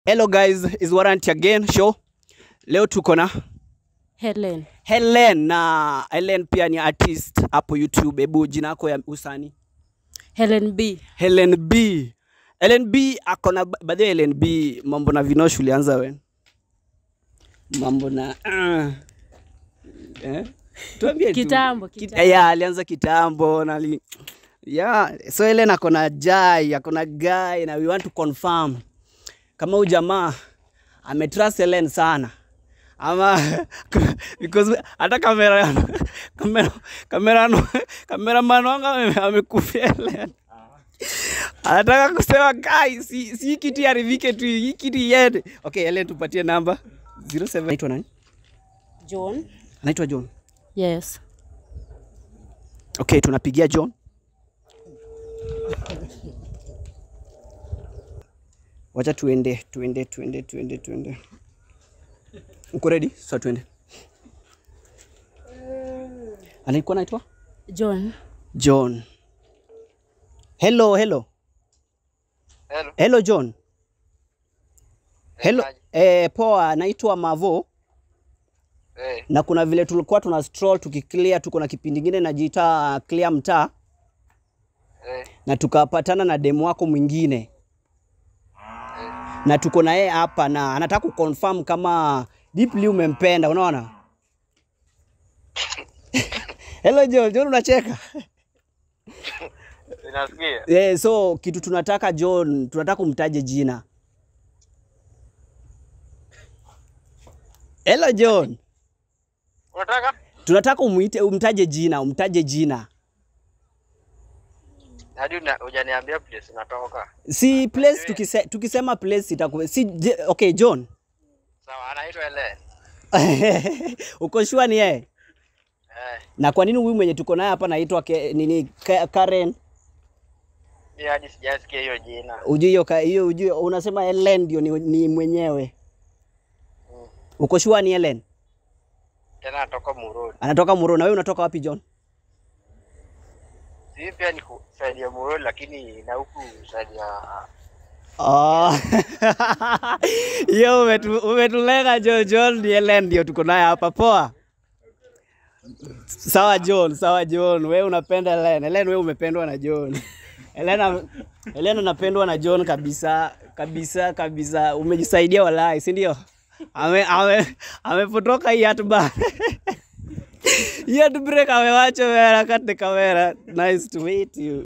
Hello guys, is Warrant again show. Leo tuko na Helen. Helen na Helen pia ni artist hapo YouTube. Hebu jina yako ya usani? Helen B. Helen B. Helen B ako na by the way, Helen B mambo na vinosh ulianza when? Mambo na uh, eh? Tuambie tu. Kitambo, Kit- kitambo. Yeah, alianza kitambo na li... yeah, so Helen ako na jai, ako na guy na we want to confirm kama huyu jamaa ametrust Helen sana ama because hata kamera kamera kamera kameraman wangu ame- amekufia Helen anataka kusema kai si, si hii kiti haribike tu hii kiti iende okay Helen tupatie namba 07 anaitwa nani John. anaitwa John Yes. okay tunapigia John wacha tuende tuende tuende tuende tuende uko ready so tuende anaikuwa naitwa John. John hello hello Hello. hello John hello Aje. eh, poa naitwa Mavo Eh, na kuna vile tulikuwa tuna stroll tukiclear tuko na kipindi ingine najiita clear mtaa eh, na tukapatana na demu wako mwingine na tuko na yeye hapa na anataka kuconfirm kama deeply umempenda unaona hello John John unacheka ninasikia. yeah, so kitu tunataka John tunataka umtaje jina hello John Unataka? tunataka umuite umtaje jina umtaje jina Hadi una- hujaniambia place unatoka. si place tukise, tukisema place itakuwa si je- okay John Sawa, anaitwa Helen. uko sure ni yeye Eh, na kwa nini huyu mwenye tuko naye hapa naitwa ke- nini Ka- Karen mimi hadi sijasikia hiyo jina. ujui hiyo ka- hiyo ujui unasema Helen ndio ni, ni mwenyewe uko sure ni Helen Tena natoka Muruni. anatoka Muro na wewe unatoka wapi John Sisi pia ni kusaidia Muruni lakini na huku saidia Oh. Hiyo umetu, umetulenga John. John ni Helen ndio tuko naye hapa. Poa. Sawa John, sawa John. Wewe unapenda Helen. Helen wewe umependwa na John. Helen Helen anapendwa na John kabisa, kabisa, kabisa. Umejisaidia walai, si ndio? Ame ame amepotoka hii hatba. Hii hatbreak amewacha wewe harakati kamera. Nice to meet you.